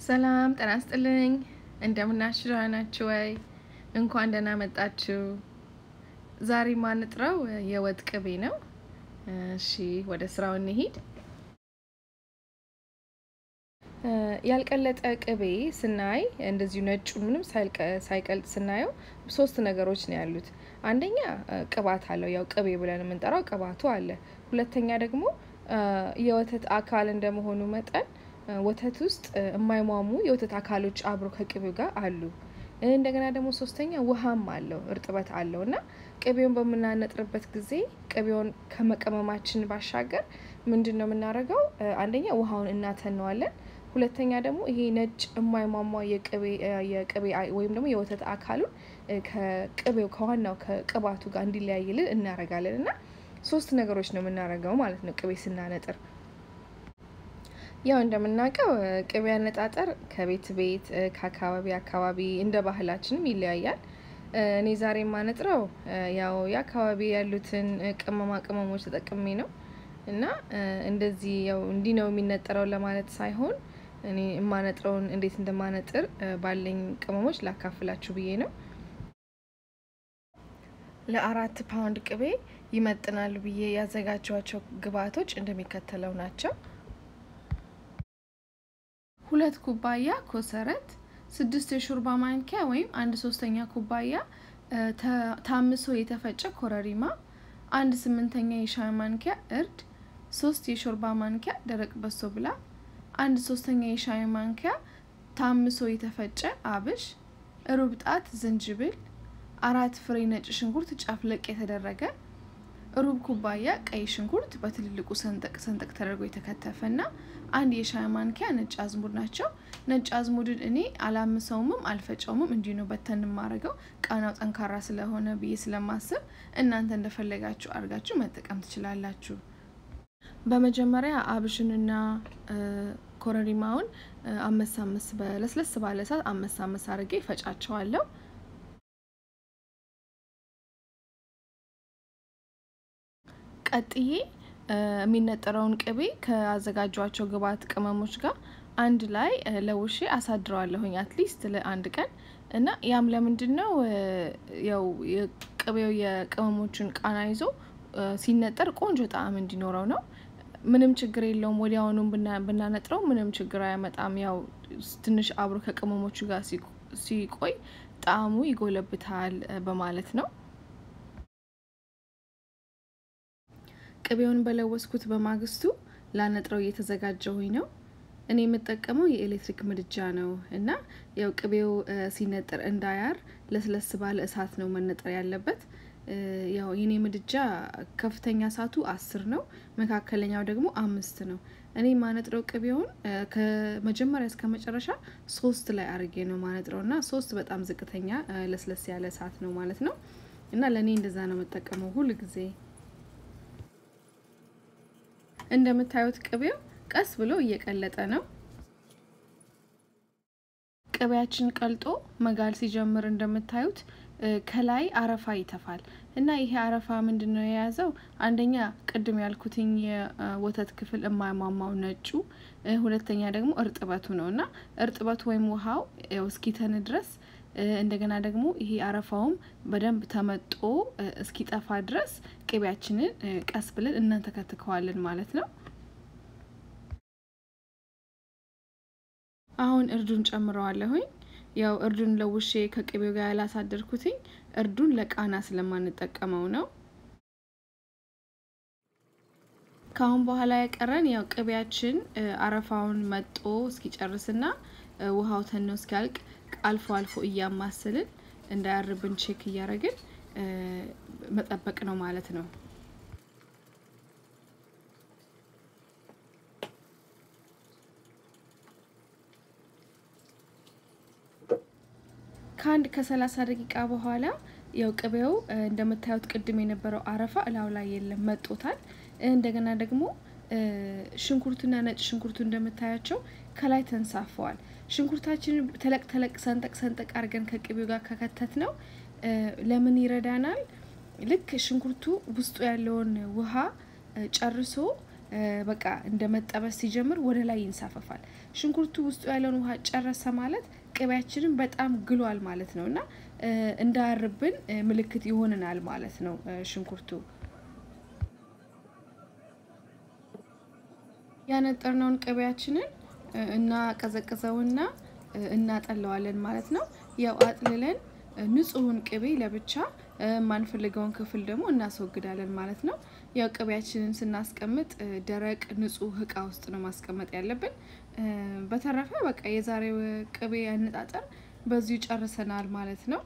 ሰላም ጤና ይስጥልኝ። እንደምናችሁ ደህና ናችሁ ወይ? እንኳን ደህና መጣችሁ። ዛሬ ማንጥረው የወጥ ቅቤ ነው። እሺ ወደ ስራው እንሂድ። ያልቀለጠ ቅቤ ስናይ እንደዚሁ ነጩ ምንም ሳይቀልጥ ስናየው ሶስት ነገሮች ነው ያሉት። አንደኛ ቅባት አለው፣ ያው ቅቤ ብለን የምንጠራው ቅባቱ አለ። ሁለተኛ ደግሞ የወተት አካል እንደመሆኑ መጠን ወተት ውስጥ የማይሟሙ የወተት አካሎች አብሮ ከቅቤው ጋር አሉ። እንደገና ደግሞ ሶስተኛ ውሃም አለው እርጥበት አለው እና ቅቤውን በምናነጥርበት ጊዜ ቅቤውን ከመቀመማችን ባሻገር ምንድን ነው የምናደርገው? አንደኛ ውሃውን እናተነዋለን። ሁለተኛ ደግሞ ይሄ ነጭ የማይሟሟ የቅቤ ወይም ደግሞ የወተት አካሉን ከቅቤው ከዋናው ከቅባቱ ጋር እንዲለያይልን እናደርጋለን እና ሶስት ነገሮች ነው የምናደርገው ማለት ነው ቅቤ ስናነጥር። ያው እንደምናውቀው ቅቤ አነጣጠር ከቤት ቤት ከአካባቢ አካባቢ እንደ ባህላችንም ይለያያል። እኔ ዛሬ የማነጥረው ያው የአካባቢ ያሉትን ቅመማ ቅመሞች ተጠቅሜ ነው እና እንደዚህ ያው እንዲህ ነው የሚነጠረው ለማለት ሳይሆን እኔ የማነጥረውን እንዴት እንደማነጥር ባለኝ ቅመሞች ላካፍላችሁ ብዬ ነው። ለአራት ፓውንድ ቅቤ ይመጥናሉ ብዬ ያዘጋጇቸው ግብአቶች እንደሚከተለው ናቸው። ሁለት ኩባያ ኮሰረት፣ ስድስት የሾርባ ማንኪያ ወይም አንድ ሶስተኛ ኩባያ ታምሶ የተፈጨ ኮረሪማ፣ አንድ ስምንተኛ የሻይ ማንኪያ እርድ፣ ሶስት የሾርባ ማንኪያ ደረቅ በሶ ብላ፣ አንድ ሶስተኛ የሻይ ማንኪያ ታምሶ የተፈጨ አብሽ፣ ሩብ ጣት ዝንጅብል፣ አራት ፍሬ ነጭ ሽንኩርት ጨፍለቅ የተደረገ ሩብ ኩባያ ቀይ ሽንኩርት በትልልቁ ሰንጠቅ ሰንጠቅ ተደርጎ የተከተፈ እና አንድ የሻይ ማንኪያ ነጭ አዝሙድ ናቸው። ነጭ አዝሙድን እኔ አላምሰውምም አልፈጨውምም፣ እንዲሁ ነው በተን የማደርገው ቃናው ጠንካራ ስለሆነ ብዬ ስለማስብ እናንተ እንደፈለጋችሁ አድርጋችሁ መጠቀም ትችላላችሁ። በመጀመሪያ አብሽንና ኮረሪማውን አመስ አመስ በለስለስ ባለ እሳት አመስ አመስ አድርጌ ፈጫቸዋለሁ። ቀጥዬ የሚነጠረውን ቅቤ ከአዘጋጇቸው ግብአት ቅመሞች ጋር አንድ ላይ ለውሼ አሳድረዋለሁኝ አትሊስት ለአንድ ቀን እና ያም ለምንድን ነው ያው ቅቤው የቅመሞችን ቃና ይዞ ሲነጠር ቆንጆ ጣዕም እንዲኖረው ነው። ምንም ችግር የለውም። ወዲያውኑም ብናነጥረው ምንም ችግር አያመጣም። ያው ትንሽ አብሮ ከቅመሞቹ ጋር ሲቆይ ጣዕሙ ይጎለብታል በማለት ነው። ቅቤውን በለወስኩት በማግስቱ ላነጥረው እየተዘጋጀሁኝ ነው። እኔ የምጠቀመው የኤሌክትሪክ ምድጃ ነው እና ያው ቅቤው ሲነጠር እንዳያር ለስለስ ባለ እሳት ነው መነጠር ያለበት። ያው የኔ ምድጃ ከፍተኛ እሳቱ አስር ነው፣ መካከለኛው ደግሞ አምስት ነው። እኔ ማነጥረው ቅቤውን ከመጀመሪያ እስከ መጨረሻ ሶስት ላይ አርጌ ነው ማነጥረው እና ሶስት በጣም ዝቅተኛ ለስለስ ያለ እሳት ነው ማለት ነው እና ለእኔ እንደዛ ነው የምጠቀመው ሁል ጊዜ። እንደምታዩት ቅቤው ቀስ ብሎ እየቀለጠ ነው። ቅቤያችን ቀልጦ መጋል ሲጀምር እንደምታዩት ከላይ አረፋ ይተፋል እና ይሄ አረፋ ምንድን ነው የያዘው? አንደኛ ቅድም ያልኩትኝ የወተት ክፍል የማይሟማው ነጩ፣ ሁለተኛ ደግሞ እርጥበቱ ነው እና እርጥበቱ ወይም ውሃው እስኪተን ድረስ እንደገና ደግሞ ይሄ አረፋውም በደንብ ተመጦ እስኪጠፋ ድረስ ቅቤያችንን ቀስ ብለን እናንተከትከዋለን ማለት ነው። አሁን እርዱን ጨምረዋለሁኝ። ያው እርዱን ለውሼ ከቅቤው ጋር ያላሳደርኩትኝ እርዱን ለቃና ስለማንጠቀመው ነው። ከአሁን በኋላ የቀረን ያው ቅቤያችን አረፋውን መጦ እስኪጨርስና ውሃው ተኖ እስኪያልቅ አልፎ አልፎ እያማስልን እንዳያርብን ቼክ እያደረግን መጠበቅ ነው ማለት ነው። ከአንድ ከሰላሳ ደቂቃ በኋላ ያው ቅቤው እንደምታዩት ቅድም የነበረው አረፋ እላው ላይ የለም መጦታል። እንደገና ደግሞ ሽንኩርቱና ነጭ ሽንኩርቱ እንደምታያቸው ከላይ ተንሳፈዋል። ሽንኩርታችንን ተለቅ ተለቅ ሰንጠቅ ሰንጠቅ አድርገን ከቅቤው ጋር ከከተት ነው ለምን ይረዳናል? ልክ ሽንኩርቱ ውስጡ ያለውን ውሃ ጨርሶ በቃ እንደ መጠበስ ሲጀምር ወደ ላይ ይንሳፈፋል። ሽንኩርቱ ውስጡ ያለውን ውሃ ጨረሰ ማለት ቅቤያችንን በጣም ግሏል ማለት ነው እና እንዳያርብን ምልክት ይሆንናል ማለት ነው ሽንኩርቱ። ያነጠርነውን ቅቤያችንን እናቀዘቅዘውና እናጠለዋለን ማለት ነው። ያው አጥልለን ንጹሑን ቅቤ ለብቻ የማንፈልገውን ክፍል ደግሞ እናስወግዳለን ማለት ነው። ያው ቅቤያችንን ስናስቀምጥ ደረቅ ንጹህ እቃ ውስጥ ነው ማስቀመጥ ያለብን። በተረፈ በቃ የዛሬው ቅቤ አነጣጠር በዚሁ ጨርሰናል ማለት ነው።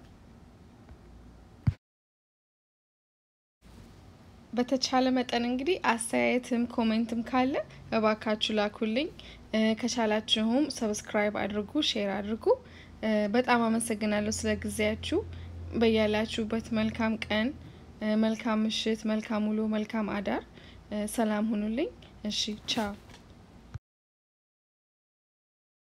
በተቻለ መጠን እንግዲህ አስተያየትም ኮሜንትም ካለ እባካችሁ ላኩልኝ። ከቻላችሁም ሰብስክራይብ አድርጉ፣ ሼር አድርጉ። በጣም አመሰግናለሁ ስለ ጊዜያችሁ። በያላችሁበት መልካም ቀን፣ መልካም ምሽት፣ መልካም ውሎ፣ መልካም አዳር። ሰላም ሁኑልኝ። እሺ ቻው